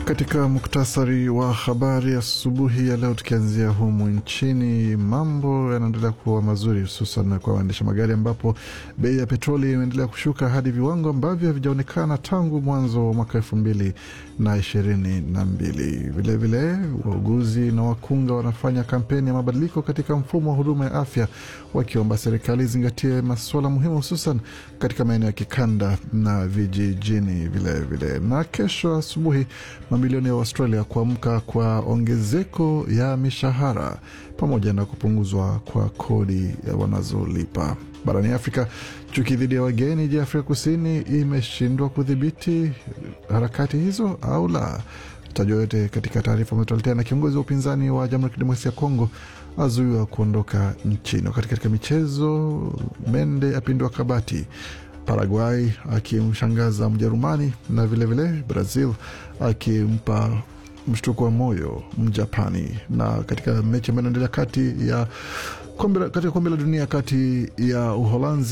Katika muktasari wa habari asubuhi ya, ya leo, tukianzia humu nchini, mambo yanaendelea kuwa mazuri, hususan kwa waendesha magari, ambapo bei ya petroli imeendelea kushuka hadi viwango ambavyo havijaonekana tangu mwanzo wa mwaka elfu mbili na ishirini na mbili. Vilevile wauguzi na wakunga wanafanya kampeni ya mabadiliko katika mfumo wa huduma ya afya, wakiomba serikali izingatie masuala muhimu, hususan katika maeneo ya kikanda na vijijini vilevile. Na kesho asubuhi mamilioni ya Australia kuamka kwa ongezeko ya mishahara pamoja na kupunguzwa kwa kodi wanazolipa. Barani Afrika, chuki dhidi ya wageni. Je, Afrika Kusini imeshindwa kudhibiti harakati hizo au la? Tajwa yote katika taarifa ametualetea. Na kiongozi wa upinzani wa Jamhuri ya Kidemokrasia ya Kongo azuiwa kuondoka nchini. Wakati katika michezo, Mende apindua kabati Paraguay akimshangaza Mjerumani na vilevile vile Brazil akimpa mshtuko wa moyo Mjapani. Na katika mechi ambayo inaendelea kati ya kombe, katika kombe la dunia kati ya Uholanzi